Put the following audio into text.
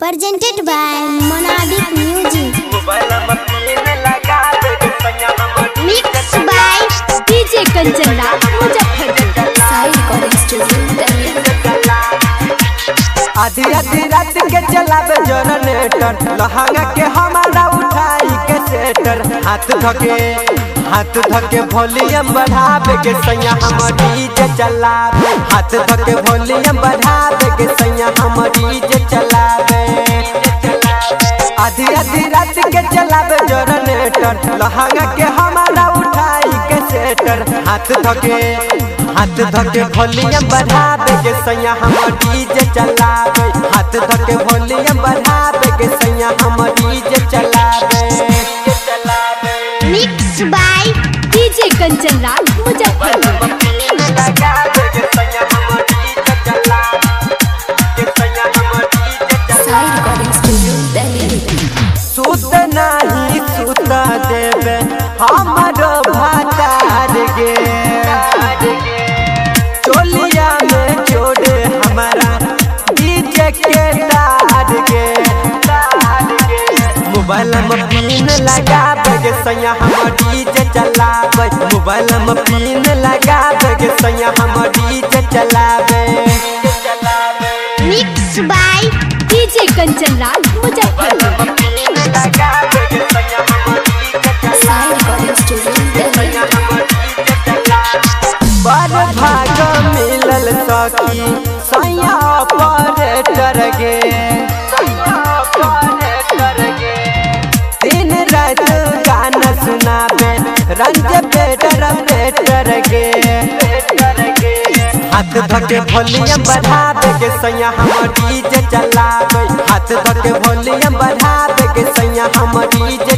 presented by Monadic Music. Mixed by DJ Kanchana Muzaffarpur Sai recording studio आधी आधी रात के चलावे जनरेटर लहंगा के हमारा उठाई के सेटर हाथ धके हाथ धके वॉल्यूम बढ़ावे के सैया हम डीजे चलावे हाथ धके वॉल्यूम बढ़ावे के सैया हम डीजे चलावे आधी आधी रात के चलावे जनरेटर लहंगा के हमारा उठाई के सेटर हाथ धके हाथ धके वॉल्यूम बढ़ावे के सैया हम डीजे चलावे हाथ धके वॉल्यूम बढ़ावे के सैया हम डीजे चलावे Mixed by DJ Kanchana Muzaffarpur Sai recording studio Delhi सुत नाही सुत देवे हमारो भातार गे चोलिया में जोड़े हमारा डीजे के तार गे मोबाइल में पिन लगावे के सैया हम डीजे चलावे मोबाइल में पिन लगावे के सैया हम डीजे चलावे Mixed by DJ Kanchana Muzaffarpur Sai recording studio Delhi बड़ भाग मिलल सखी सैया ऑपरेटर गे दिन रात गाना सुनावे रंज बेटर बेटर गे हाथ धके वॉल्यूम बढ़ावे के सैया हम डीजे चलावे हाथ धके वॉल्यूम बढ़ावे के सैया हम डीजे